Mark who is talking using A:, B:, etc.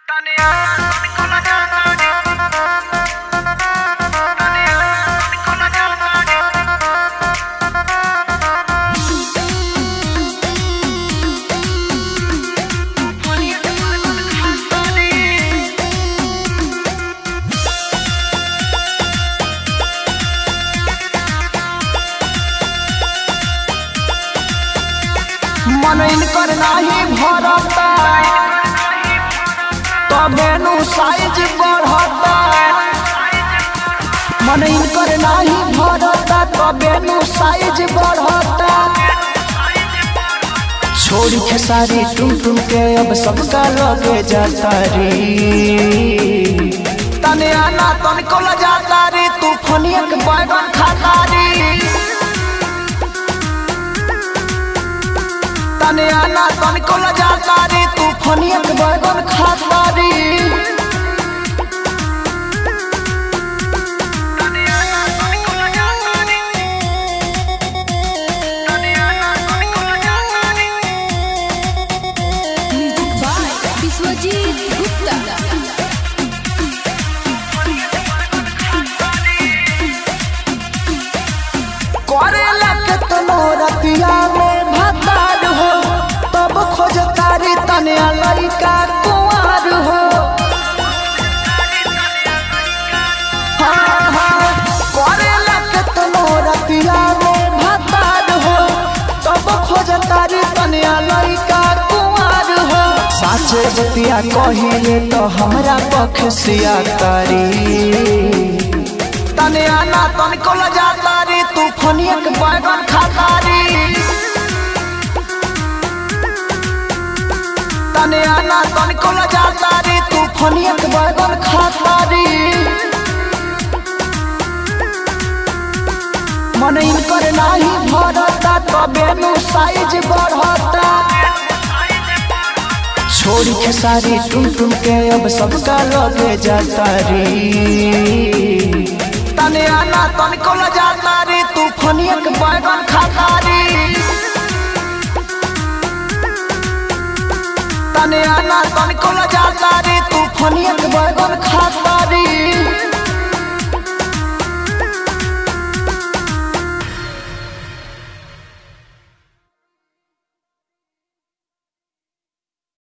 A: मन इनकर नाही भरता तबे नु साइज बढ़ता मन इनकर नाही भरता तबे नु साइज बढ़ता छोड़ी के सारी टूम टूम के अब सबका लगे जाता रे तने आना तन को ल जाता रे तू फनिया के बैगन खाता रे तने आना तन को ल जाता रे तू फनिया के बैगन खाता रे
B: म्यूजिक बाय विश्वजीत गुप्ता
A: करेला के तनोरा पिया में भतार हो तब खोज तारी तने लड़का कुंवर हो हाँ, हाँ, करेला के तनोरा पिया में भतार हो तब खोज तारी तने लड़का कुंवर हो साचे बतिया कहिले तो हमरा पख सिया करी तने आना तन को ल जाता रे तू फनिया के बैगन खाता रे तने आना तन को ल जाता रे तू फनिया के बैगन खाता रे मन इनकर नाही भरता तबे नु साइज बढ़ता छोड़ी के सारी टूम टूम के अब सबका लगे जाता रे तने आना तन को ल जाता रे तू फनिया के बैगन खाता रे तने आना तन को ल जाता रे तू फनिया के बैगन खाता